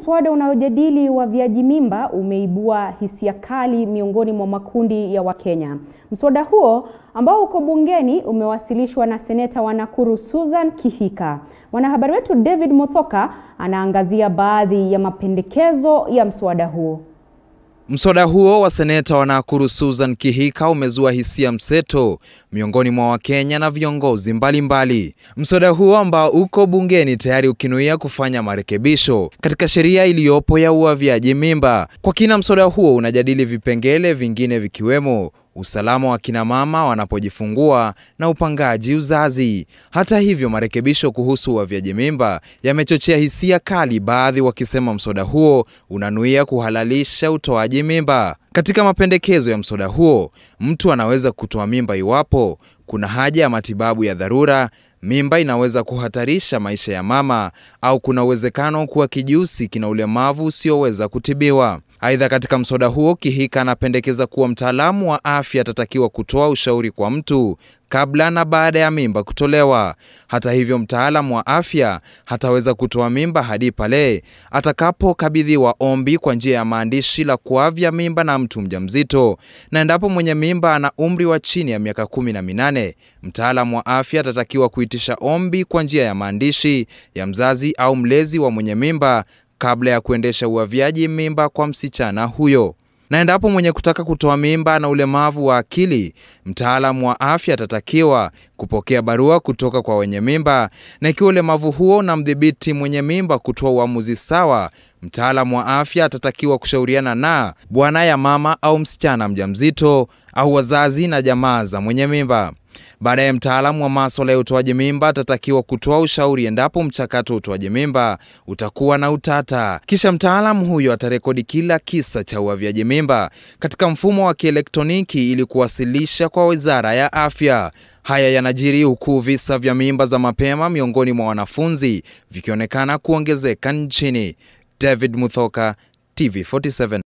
Mswada unaojadili uavyaji mimba umeibua hisia kali miongoni mwa makundi ya Wakenya. Mswada huo ambao uko bungeni umewasilishwa na seneta wa Nakuru Susan Kihika. Mwanahabari wetu David Muthoka anaangazia baadhi ya mapendekezo ya mswada huo. Mswada huo wa seneta wa Nakuru Susan Kihika umezua hisia mseto miongoni mwa Wakenya na viongozi mbalimbali. Mswada huo ambao uko bungeni tayari ukinuia kufanya marekebisho katika sheria iliyopo ya uavyaji mimba. Kwa kina, mswada huo unajadili vipengele vingine vikiwemo usalama wa kina mama wanapojifungua na upangaji uzazi. Hata hivyo, marekebisho kuhusu uavyaji mimba yamechochea hisia kali, baadhi wakisema mswada huo unanuia kuhalalisha utoaji mimba. Katika mapendekezo ya mswada huo, mtu anaweza kutoa mimba iwapo kuna haja ya matibabu ya dharura, mimba inaweza kuhatarisha maisha ya mama, au kuna uwezekano kuwa kijusi kina ulemavu usioweza kutibiwa. Aidha, katika mswada huo Kihika anapendekeza kuwa mtaalamu wa afya atatakiwa kutoa ushauri kwa mtu kabla na baada ya mimba kutolewa. Hata hivyo, mtaalamu wa afya hataweza kutoa mimba hadi pale atakapokabidhiwa ombi kwa njia ya maandishi la kuavya mimba na mtu mjamzito, na endapo mwenye mimba ana umri wa chini ya miaka kumi na minane, mtaalamu wa afya atatakiwa kuitisha ombi kwa njia ya maandishi ya mzazi au mlezi wa mwenye mimba kabla ya kuendesha uavyaji mimba kwa msichana huyo. Na endapo mwenye kutaka kutoa mimba na ulemavu wa akili, mtaalamu wa afya atatakiwa kupokea barua kutoka kwa wenye mimba, na ikiwa ulemavu huo unamdhibiti mwenye mimba kutoa uamuzi sawa, mtaalamu wa afya atatakiwa kushauriana na bwana ya mama au msichana mjamzito au wazazi na jamaa za mwenye mimba. Baadaye mtaalamu wa maswala ya utoaji mimba atatakiwa kutoa ushauri endapo mchakato wa utoaji mimba utakuwa na utata. Kisha mtaalamu huyo atarekodi kila kisa cha uavyaji mimba katika mfumo wa kielektroniki ili kuwasilisha kwa Wizara ya Afya. Haya yanajiri huku visa vya mimba za mapema miongoni mwa wanafunzi vikionekana kuongezeka nchini. David Muthoka, TV47.